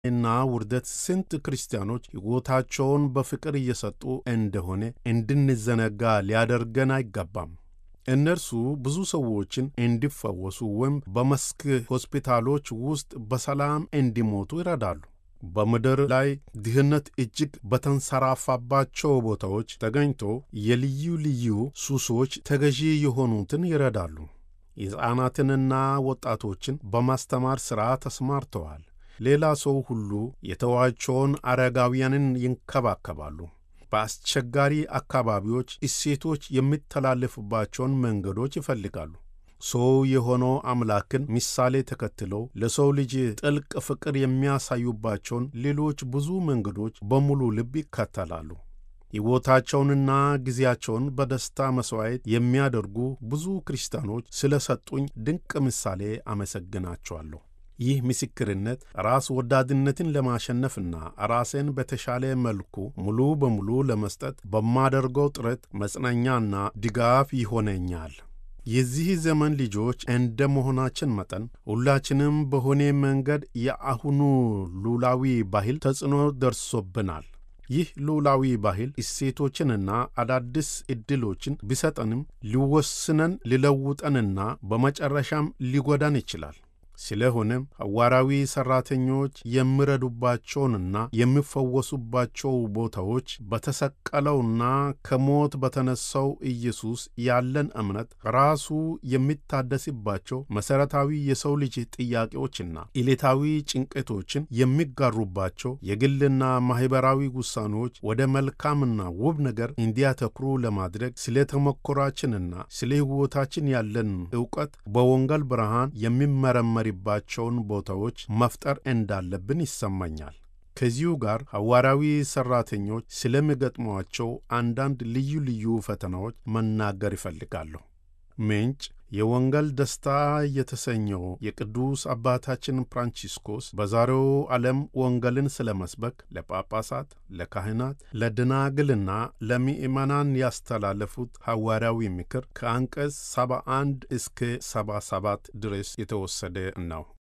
እና ውርደት ስንት ክርስቲያኖች ሕይወታቸውን በፍቅር እየሰጡ እንደሆነ እንድንዘነጋ ሊያደርገን አይገባም። እነርሱ ብዙ ሰዎችን እንዲፈወሱ ወይም በመስክ ሆስፒታሎች ውስጥ በሰላም እንዲሞቱ ይረዳሉ። በምድር ላይ ድህነት እጅግ በተንሰራፋባቸው ቦታዎች ተገኝቶ የልዩ ልዩ ሱሶች ተገዢ የሆኑትን ይረዳሉ። ሕፃናትንና ወጣቶችን በማስተማር ሥራ ተሰማርተዋል። ሌላ ሰው ሁሉ የተዋቸውን አረጋውያንን ይንከባከባሉ። በአስቸጋሪ አካባቢዎች እሴቶች የሚተላለፉባቸውን መንገዶች ይፈልጋሉ። ሰው የሆነው አምላክን ምሳሌ ተከትለው ለሰው ልጅ ጥልቅ ፍቅር የሚያሳዩባቸውን ሌሎች ብዙ መንገዶች በሙሉ ልብ ይከተላሉ። ሕይወታቸውንና ጊዜያቸውን በደስታ መሥዋዕት የሚያደርጉ ብዙ ክርስቲያኖች ስለ ሰጡኝ ድንቅ ምሳሌ አመሰግናቸዋለሁ። ይህ ምስክርነት ራስ ወዳድነትን ለማሸነፍና ራሴን በተሻለ መልኩ ሙሉ በሙሉ ለመስጠት በማደርገው ጥረት መጽናኛና ድጋፍ ይሆነኛል። የዚህ ዘመን ልጆች እንደ መሆናችን መጠን ሁላችንም በሆነ መንገድ የአሁኑ ሉላዊ ባህል ተጽዕኖ ደርሶብናል። ይህ ሉላዊ ባህል እሴቶችንና አዳዲስ ዕድሎችን ቢሰጠንም ሊወስነን፣ ሊለውጠንና በመጨረሻም ሊጎዳን ይችላል። ስለሆነም ሐዋርያዊ ሠራተኞች የሚረዱባቸውንና የሚፈወሱባቸው ቦታዎች በተሰቀለውና ከሞት በተነሣው ኢየሱስ ያለን እምነት ራሱ የሚታደስባቸው መሠረታዊ የሰው ልጅ ጥያቄዎችና ዕለታዊ ጭንቀቶችን የሚጋሩባቸው የግልና ማኅበራዊ ውሳኔዎች ወደ መልካምና ውብ ነገር እንዲያተኩሩ ለማድረግ ስለ ተሞክሯችንና ስለ ሕይወታችን ያለን ዕውቀት በወንጌል ብርሃን የሚመረመር ባቸውን ቦታዎች መፍጠር እንዳለብን ይሰማኛል። ከዚሁ ጋር ሐዋርያዊ ሠራተኞች ስለሚገጥሟቸው አንዳንድ ልዩ ልዩ ፈተናዎች መናገር ይፈልጋለሁ። ምንጭ የወንጌል ደስታ የተሰኘው የቅዱስ አባታችን ፍራንቺስኮስ በዛሬው ዓለም ወንጌልን ስለ መስበክ ለጳጳሳት፣ ለካህናት፣ ለደናግልና ለምእመናን ያስተላለፉት ሐዋርያዊ ምክር ከአንቀጽ 71 እስከ 77 ድረስ የተወሰደ ነው።